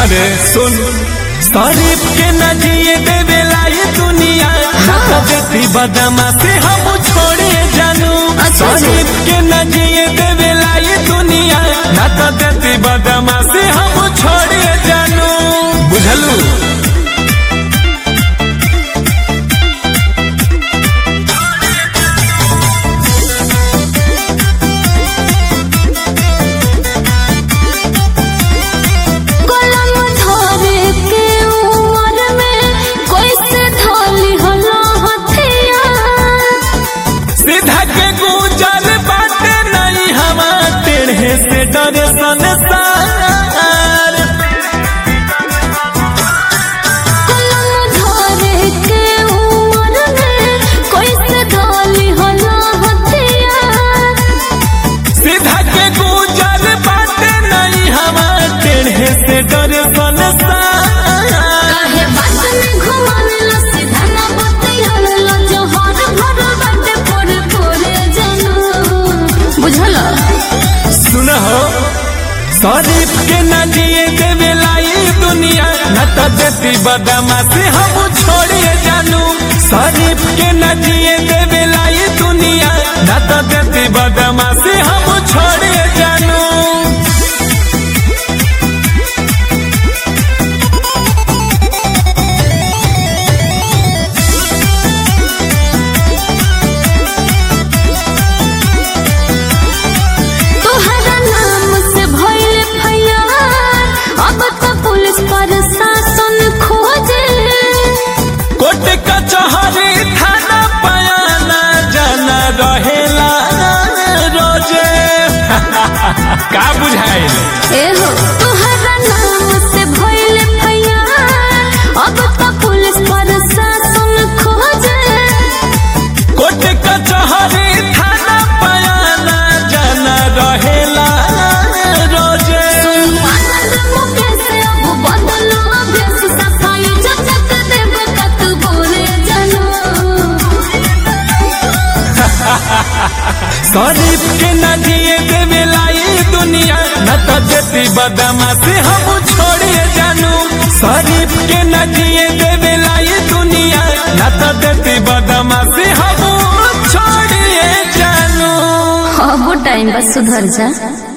अरे सुन शरीफ के न जिए देवेला ये दुनिया ना तो देती बदमा से हम छोड़े जानू अच्छा जी। शरीफ के न जिए देवेला ये दुनिया ना तो देती बदमा से हम छोड़े जानू बुझलू कलम धरे के उमर में कैसे ढाली हला हथिया सीधा के गुजर बाटे नहीं हवा टेढ़े से डरे संसार कलम धरे के उमर में कैसे ढाली हला हथिया सीधा के गुजर बाटे नहीं हवा टेढ़े से डरे संसार काहे बात में घुमावेला सीधा ना बतियावेला जोहर भर बाटे पोरे पोरे जनू बुझला सुन हो शरीफ के न जिए देवेला ये दुनिया न तो देती बदमा से हम छोड़िए जानू शरीफ के न जिए देवेला ये दुनिया न तो देती बदमा से हम छोड़िए जानू तोहरा नाम से भइल फैयार अब तो पुलिस प्रशासन खोजे कोट कचहरी थाना पयाना जाना रहेला रोजे का बुझाइल एहो तोहरा नाम से भइल फैयार अब तो पुलिस प्रशासन खोजे कोट कचहरी थाना पयाना जाना रहेला रोजे आनंद मुकेश अब बदलो अभ्यास सफाई जगत देव कत बोले जनो शरीफ के न जिए देवेला ये दुनिया न तो देती बदमा से हम छोड़िए जानू शरीफ के न जिए देवेला ये दुनिया न तो देती बदमा से हम छोड़िए जानू अब टाइम बस सुधर जा